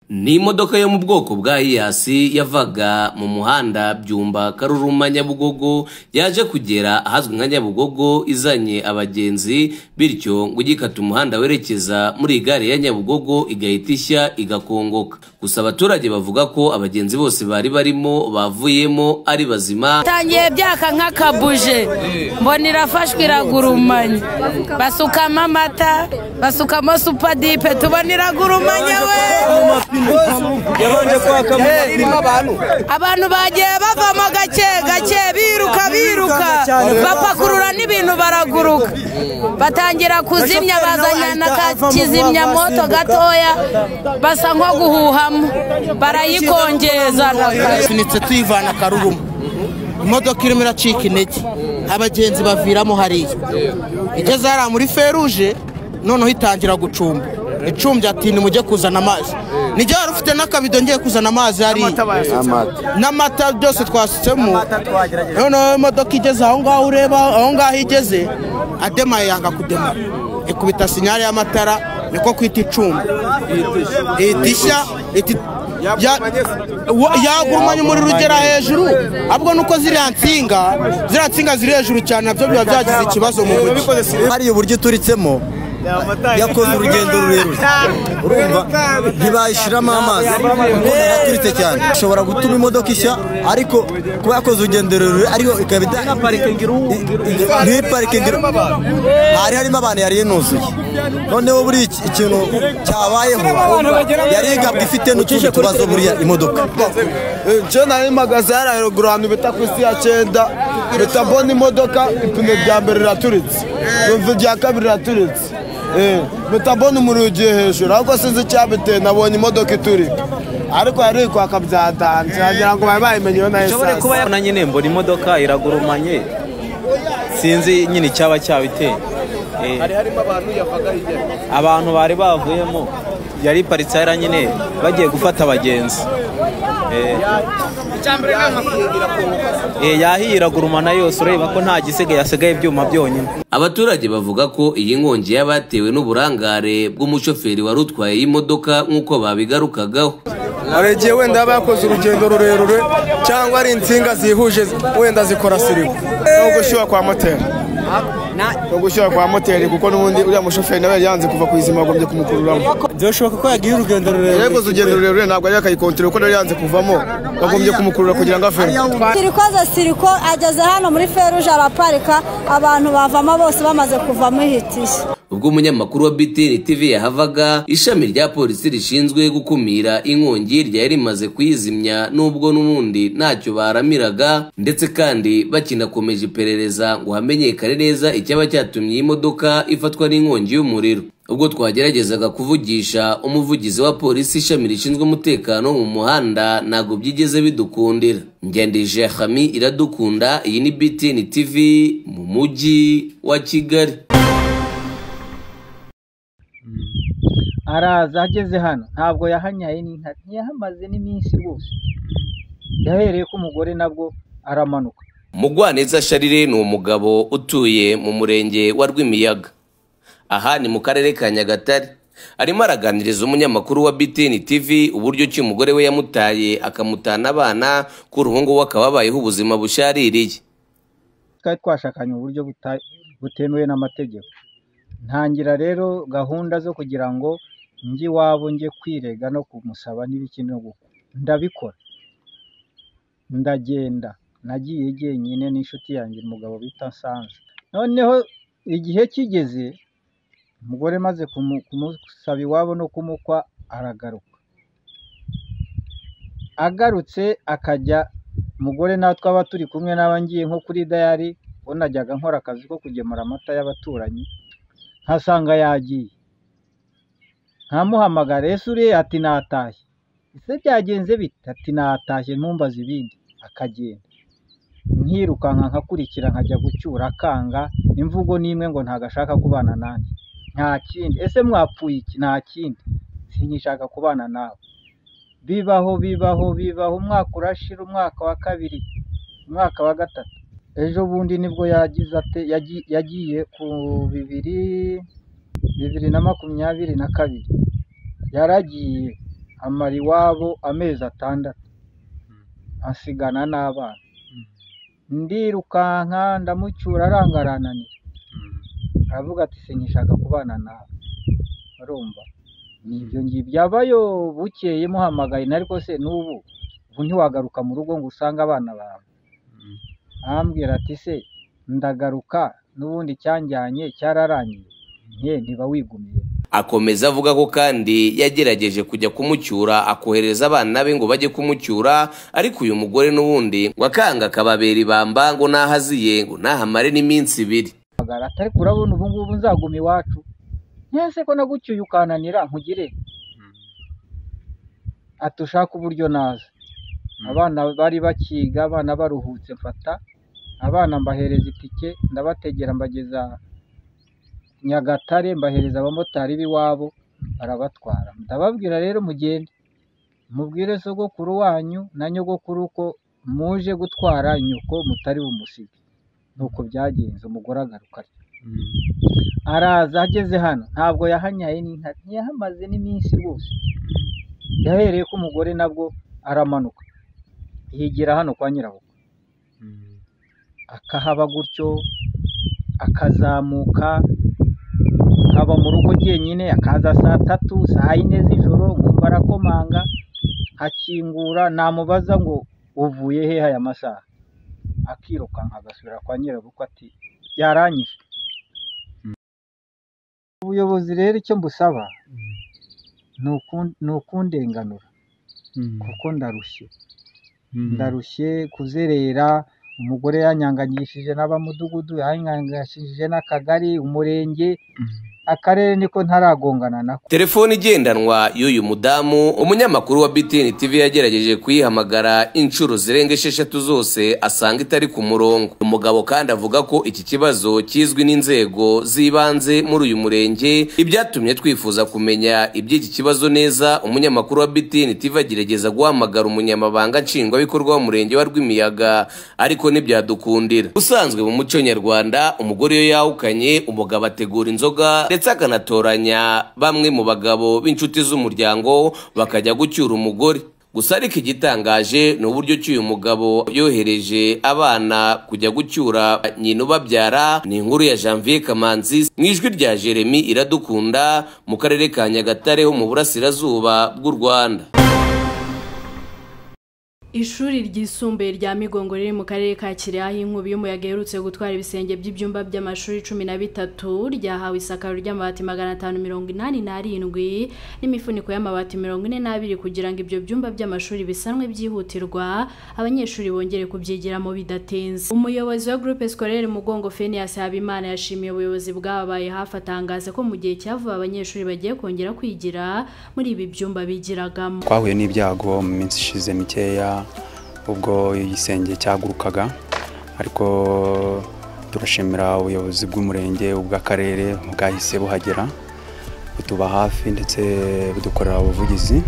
Ni imodoka yo mu bwoko bwa hiyasi yavaga mu muhanda Byumba Karuruma Nyabugogo yaje kugera ahazwi nka Nyabugogo izanye abagenzi bityo ngo igikata umuhanda werekeza muri gare ya Nyabugogo igahita ishya igakongoka gusa abaturage bavuga ko abagenzi bose bari barimo bavuyemo ari bazima tangiye byaka nk'akabuje mbona irafashwe iragurumanya basukamo amata basukamo supadipe tubona iragurumanya we yabanje kwaka irimo abantu abantu bagiye bavamo gake gake biruka biruka bapakurura n'ibintu baraguruka batangira kuzimya bazanya na ka kizimyamoto gatoya basa nko guhuhamo barayikongeza sunitse tuyivana karuruma imodoka irimo iracika intege abagenzi baviramo hariya igeze hariya muri feruje noneho itangira gucumba icumbye ati nimujye kuzana amazi nijya wari ufite n'akabido ngiye kuzana amazi hariya n'amata byose twasutsemo noneho imodoka igeze aho ngaho ureba aho ngaho igeze ademaye yanga kudema ikubita sinyari y'amatara niko kwita icumbi idishya yagurumanya umuriro ugera hejuru ahubwo nuko ziriya nsinga ziriya nsinga ziri hejuru cyane nabyo biba byagize ikibazo mu mujyi hariya uburyo ituritsemo yakoze urugendo rurerure urumva ntibayishyiramo amazi kuko yaraturitse cyane ishobora gutuma imodoka ishya ariko kuba yakoze urugendo rurerure ariko ikaba nta parikingi hari harimo abantu yari yinuzuye noneho buri ikintu cyabayeho yari igabwa ifite n'utundi tubazo buriya imodoka cyenda n'imagazi yari haruguru ahantu bita ku isi ya cyenda bita bona imodoka ipine rya mbere riraturitse yumva irya kabiri riraturitse bita bona umuriro ugiye hejuru ahubwo sinzi icyabiteye nabonye imodoka iturika ariko yari iri kwaka byatanze wagira ngo bari bayimenyeho na ishobore esanse kuba yabona nyine mbona imodoka iragurumanye sinzi nyine icyaba cyabiteye Eh, abantu bari bavuyemo yari iparitse hariya nyine bagiye gufata abagenzi Eh, eh, yahiye iragurumana yose ureba ko nta gisigaye hasigaye ibyuma byonyine Abaturage bavuga ko iyi nkongi yabatewe n'uburangare bw'umushoferi wari utwaye iyi modoka nk'uko babigarukagaho aregiye wenda yaba yakoze urugendo rurerure cyangwa ari insinga zihuje wenda zikora sirimu ni ugushyuha kwa moteri ni ugushyuha kwa moteri kuko n'ubundi uriya mushoferi nawe yari yanze kuva ku izima bagombye kumukururamo byashoboka ko yagiye urugendo rurerure yakoze urugendo rurerure ntabwo yari yakayikontorora kuko yari yanze kuvamo bagombye kumukurura kugira ngo ave siriko aza siriko ageze hano muri feruje araparika abantu bavamo bose bamaze kuvamo ihitije ubwo umunyamakuru wa BTN TV yahavaga ishami rya polisi rishinzwe gukumira inkongi ryari rimaze kuyizimya nubwo n'ubundi ntacyo baramiraga ndetse kandi bakinakomeje iperereza ngo hamenyekane neza icyaba cyatumye iyi modoka ifatwa n'inkongi y'umuriro ubwo twageragezaga kuvugisha umuvugizi wa polisi ishami rishinzwe umutekano wo mu muhanda ntabwo byigeze bidukundira ngendije hami iradukunda iyi ni BTN TV mu mujyi wa Kigali araza ageze hano ntabwo yahanyaye n'inka ntiyahamaze n'iminsi rwose yahereye ko umugore nabwo aramanuka mugwaneza sharire ni umugabo utuye mu murenge wa rwimiyaga aha ni mu karere ka nyagatare arimo araganiriza umunyamakuru wa btn tv uburyo ki umugore we yamutaye akamutana abana ko uruhungu we akaba abayeho ubuzima bushaririye twari twashakanye uburyo buta- butemewe n'amategeko ntangira rero gahunda zo kugira ngo njye iwabo njye kwirega no kumusaba n'ibiki no gukwa ndabikora ndagenda nagiye jyenyine n'inshuti yanjye umugabo bita nsanze noneho igihe kigeze umugore maze kumusaba iwabo no kumukwa aragaruka agarutse akajya umugore natwe twaba turi kumwe n'aba ngiye nko kuri dayari ubwo najyaga nkora akazi ko kugemura amata y'abaturanyi nkasanga yagiye nkamuhamagara ese uriya ati natashye ese byagenze bite ati natashye ntumbaze ibindi akagenda nkirukanka nkakurikira nkajya gucyura akanga imvugo n'imwe ngo ntabwo ashaka kubana nanjye nta kindi ese mwapfuye iki nta kindi sinkishaka kubana nawe bibaho bibaho bibaho umwaka urashira umwaka wa kabiri umwaka wa gatatu ejo bundi nibwo yagize ate yagi- yagiye ku bibiri bibiri na makumyabiri na kabiri yaragiye amara iwabo amezi atandatu asigana n'abana ndirukanka ndamucyura aranga arananira aravuga ati sinyishaka kubana nawe urumva ni ibyo ngibyo byabayo bukeye muhamagaye na ariko se n'ubu ubu ntiwagaruka mu rugo ngo usange abana bawe arambwira ati se ndagaruka n'ubundi cyanjyanye cyararangiye nke ntiba wigumiye akomeza avuga ko kandi yagerageje kujya kumucyura akohereza abana be ngo bajye kumucyura ariko uyu mugore n'ubundi ngo akanga akababera ibamba ngo nahaziye ngo nahamare n'iminsi ibiri atari kurabona ubu ngubu nzaguma iwacu ntese ko nagucyuye ukananira nkugire ati ushake uburyo naza abana bari bakiga abana baruhutse mfata abana mbahereza itike ndabategera mbageza nyagatare mbahereza abamotari b'iwabo barabatwara ndababwira rero mugende mubwire sogokuru wanyu na nyogokuru ko muje gutwara nyoko mutari bumusige nuko byagenze umugore agaruka atyo araza ageze hano ntabwo yahanyaye n'intare ntiyahamaze n'iminsi rwose yahereye ko umugore nabwo aramanuka yigira hano kwa nyirabukwe akahaba gutyo akazamuka akaba mu rugo jyenyine akaza saa tatu saa yine z'ijoro nkumva arakomanga akingura namubaza ngo uvuye hehe aya masaha akirukanka agasubira kwa nyirabukwe ati yaranyishe ubuyobozi rero icyo mbusaba ni ukundenganura kuko ndarushye ndarushye kuzerera umugore yanyanganyishije n'abamudugudu yanyanganyishije n'akagari umurenge akarere niko ntaragongana nako telefone igendanwa y'uyu mudamu umunyamakuru wa btn tv yagerageje kuyihamagara inshuro zirenga esheshatu zose asanga itari ku murongo umugabo kandi avuga ko iki kibazo kizwi n'inzego z'ibanze muri uyu murenge ibyatumye twifuza kumenya iby'iki kibazo neza umunyamakuru wa btn tv agerageza guhamagara umunyamabanga nshingwabikorwa w'umurenge wa rwimiyaga ariko ntibyadukundira usanzwe mu muco nyarwanda umugore iyo yahukanye umugabo ategura inzoga ndetse akanatoranya bamwe mu bagabo b'inshuti z'umuryango bakajya gucyura umugore gusa ariko igitangaje ni uburyo cy'uyu mugabo yohereje abana kujya gucyura nyina ubabyara ni inkuru ya janvier kamanzi mu ijwi rya jeremy iradukunda mu karere ka nyagatare ho mu burasirazuba bw'u rwanda ishuri ryisumbuye rya migongo riri mu karere ka kirehe aho inkubi y'umuyaga iherutse gutwara ibisenge by'ibyumba by'amashuri cumi na bitatu ryahawe isakaro ry'amabati magana atanu mirongo inani n'arindwi n'imifuniko y'amabati mirongo ine n'abiri kugira ngo ibyo byumba by'amashuri bisanwe byihutirwa abanyeshuri bongere kubyigiramo bidatinze umuyobozi wa groupe scolaire mugongo fenias habimana yashimiye ubuyobozi bwababaye hafi atangaza ko mu gihe cyavuba abanyeshuri bagiye kongera kwigira muri ibi byumba bigiragamo twahuye n'ibyago mu minsi ishize mikeya ubwo igisenge cyagurukaga ariko turashimira ubuyobozi bw'umurenge ubw'akarere bwahise buhagera butuba hafi ndetse budukorera ubuvugizi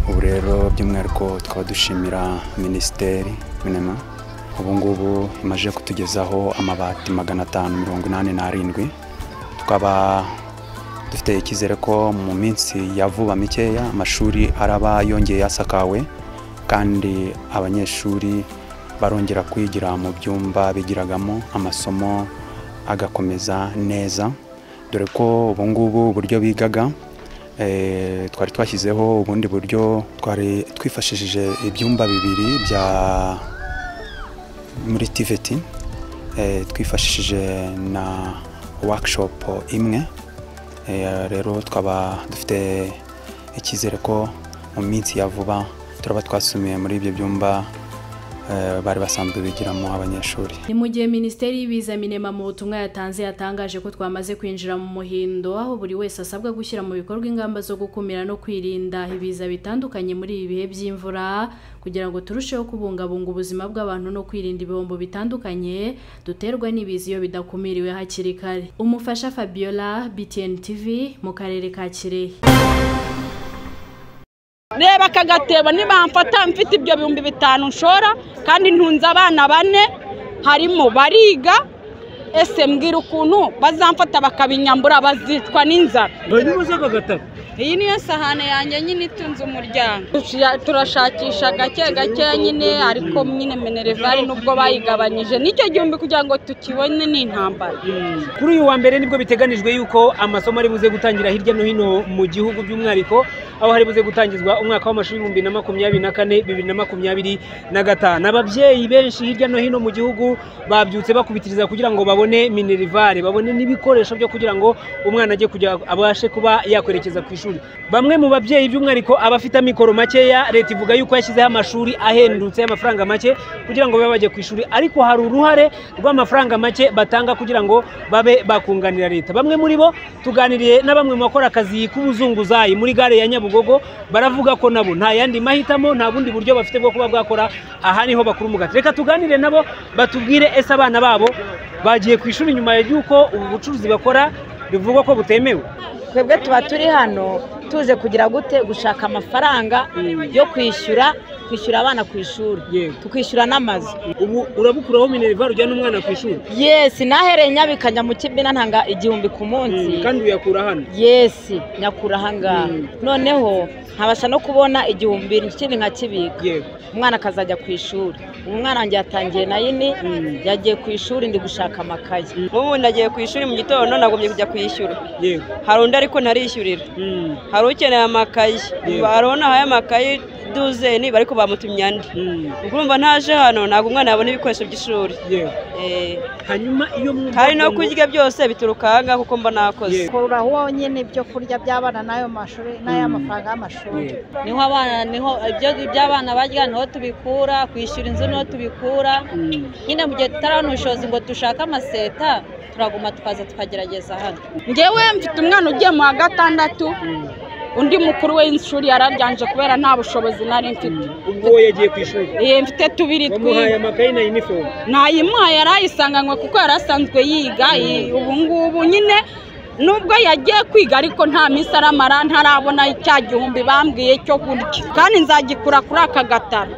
ubu rero by'umwihariko tukaba dushimira minisiteri minema ubu ngubu imaze kutugezaho amabati magana atanu mirongo inani n'arindwi tukaba dufite icyizere ko mu minsi ya vuba mikeya amashuri araba yongeye asakawe kandi abanyeshuri barongera kwigira mu byumba bigiragamo amasomo agakomeza neza dore ko ubu ngubu uburyo bigaga eh, twari twashyizeho ubundi buryo twari twifashishije ibyumba bibiri bya muri TVT eh, twifashishije na workshop imwe Eh, rero twaba dufite icyizere ko mu minsi ya vuba turaba twasumiye muri ibyo byumba bari basanzwe bigiramo abanyeshuri ni mu gihe minisiteri y'ibiza minema mu butumwa yatanze yatangaje ko twamaze kwinjira mu muhindo aho buri wese asabwa gushyira mu bikorwa ingamba zo gukumira no kwirinda ibiza bitandukanye muri ibi bihe by'imvura kugira ngo turusheho kubungabunga ubuzima bw'abantu no kwirinda ibihombo bitandukanye duterwa n'ibiza iyo bidakumiriwe hakiri kare umufasha fabiola btn tv mu karere ka kirehe reba aka gatebo nibamfata mfite ibyo bihumbi bitanu nshora kandi ntunze abana bane harimo bariga ese mbwira ukuntu bazamfata bakabinyambura bazicwa n'inzara iyi niyo sahane yanjye nyine itunze umuryango Tuciya- turashakisha gake gake nyine ariko nyine minerivare nubwo bayigabanyije nicyo gihumbi kugira ngo tukibone ni intambara kuri uyu wa mbere nibwo biteganijwe yuko amasomo ari buze gutangira hirya no hino mu gihugu by'umwihariko aho hari buze gutangizwa umwaka w'amashuri ibihumbi na makumyabiri na kane bibiri na makumyabiri na gatanu ababyeyi benshi hirya no hino mu gihugu babyutse bakubitiriza kugira ngo babone minerivare babone n'ibikoresho byo kugira ngo umwana ajye kujya abashe kuba yakwerekeza ku ishuri bamwe mu babyeyi by'umwihariko abafite amikoro makeya leta ivuga yuko yashyizeho amashuri ahendutse y'amafaranga make kugira ngo babe bajya ku ishuri ariko hari uruhare rw'amafaranga make batanga kugira ngo babe bakunganira leta bamwe muri bo tuganiriye na bamwe mu bakora akazi k'ubuzunguzayi muri gare ya nyabugogo baravuga ko nabo nta yandi mahitamo nta bundi buryo bafite bwo kuba bwakora aha niho bakura umugati reka tuganire nabo batubwire ese abana babo bagiye ku ishuri nyuma y'uko ubu bucuruzi bakora bivugwa ko butemewe twebwe tuba turi hano tuze kugira gute gushaka amafaranga yo kwishyura kwishyura abana ku ishuri tukishyura n'amazu ubu urabukuraho minerva ujyana umwana ku ishuri yesi nahereye nyabikanya mu kibina ntanga igihumbi ku munsi kandi uyakura hano yesi nyakura ahangaha noneho nkabasha no kubona igihumbi ikindi nkakibika umwana akazajya ku ishuri ubu umwana wanjye yatangiye na yini yagiye ku ishuri ndi gushaka amakaye ubu nagiye ku ishuri mu gitondo nagomye kujya kuyishyura hari undi ariko ntarishyurira hari ukeneye amakayi hari uwo nahaye amakayi duzeni ariko bamutumye andi ubwo urumva ntaje hano ntabwo umwana yabona ibikoresho by'ishuri Eh, hanyuma iyo hari no kurya byose bituruka aha ngaha kuko mba nakoze kura wonyine ibyo kurya by'abana n'ayo mashuri n'ay'amafaranga y'amashuri niho abana niho ibyo iby'abana barya niho tubikura kwishyura inzu niho tubikura nyine mu gihe tutarabona ubushobozi ngo dushake amaseta turaguma tukaza tukagerageza hano ngewe mfite umwana ugiye mu wa gatandatu undi mukuru we w'ishuri yarabyanje kubera nta bushobozi nari mfite ubwo we yagiye ku ishuri Ye, mfite tubiri bamuhaye twi amakayi na inifomu ntayimuhaye yarayisanganywe kuko yari asanzwe yiga i- ubu ngubu nyine nubwo yagiye kwiga ariko nta minsi aramara ntarabona cya gihumbi bambwiye cyo kurya kandi nzagikura kuri aka gataro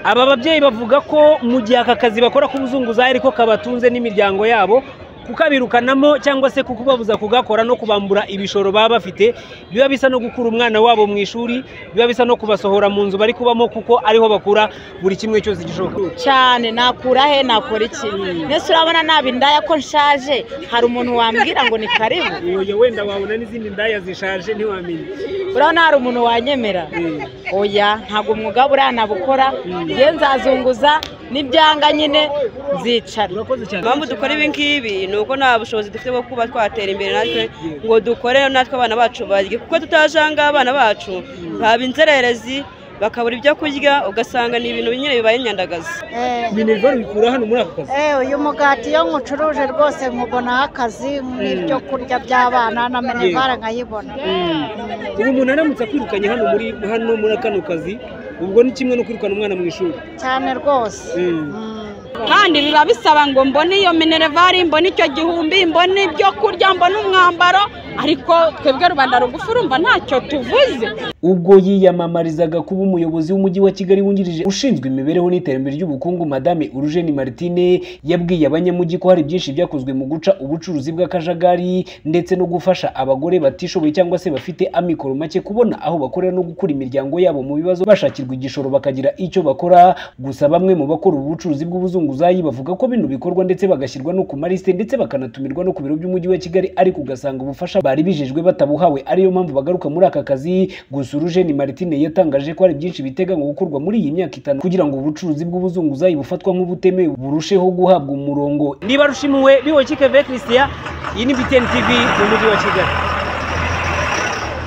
aba babyeyi bavuga ko mu gihe aka kazi bakora k'ubuzunguzayi ariko kabatunze n'imiryango yabo kukabirukanamo cyangwa se kukubabuza kugakora no kubambura ibishoro baba bafite biba bisa no gukura umwana wabo mu ishuri biba bisa no kubasohora mu nzu bari kubamo kuko ariho bakura buri kimwe cyose gishoboka cyane nakura he nakora iki mbese urabona naba indaya ko nshaje hari umuntu wambwira ngo ni karibu oya wenda wabona n'izindi ndaya zishaje ntiwamenya urabona hari umuntu wanyemera oya ntabwo umwuga buranabukora nge nzazunguza n'ibyanga nyine nzicara impamvu dukora ibi ngibi ni uko nta bushobozi dufite bwo kuba twatera imbere natwe ngo dukore natwe abana bacu barye kuko tutajanga abana bacu baba inzererezi bakabura ibyo kurya ugasanga ni ibintu nyine bibaye inyandagazi minerva bikura hano muri aka kazi Eh, uyu mugati iyo nkucuruje rwose nkubonaho akazi n'ibyo kurya by'abana na minerivare nkayibona ubu umuntu aramutse akwirukanye hano muri hano muri kano kazi ubwo ni kimwe no kwirukana umwana mu ishuri cyane rwose kandi biba bisaba ngo mbone iyo minervari mbone icyo gihumbi mbone ibyo kurya mbone umwambaro ariko twebwe rubanda rugufi urumva ntacyo tuvuze ubwo yiyamamarizaga kuba umuyobozi w'umujyi wa kigali wungirije ushinzwe imibereho n'iterambere ry'ubukungu madame urujeni martine yabwiye abanyamujyi ko hari byinshi byakozwe mu guca ubucuruzi bw'akajagari ndetse no gufasha abagore batishoboye cyangwa se bafite amikoro make kubona aho bakorera no gukura imiryango yabo mu bibazo bashakirwa igishoro bakagira icyo bakora gusa bamwe mu bakora ubu bucuruzi bw'ubuzunguzayi bavuga ko bino bikorwa ndetse bagashyirwa no ku malisite ndetse bakanatumirwa no ku biro by'umujyi wa kigali ariko ugasanga ubufasha bari bijejwe batabuhawe ariyo mpamvu bagaruka muri aka kazi gusa urujeni martine yatangaje ko hari byinshi biteganywa gukorwa muri iyi myaka itanu kugira ngo ubucuruzi bw'ubuzunguzayi bufatwa nk'ubutemewe burusheho guhabwa umurongo niba rushimuwe biwo keveye christian iyi ni btn tv mu mujyi wa kigali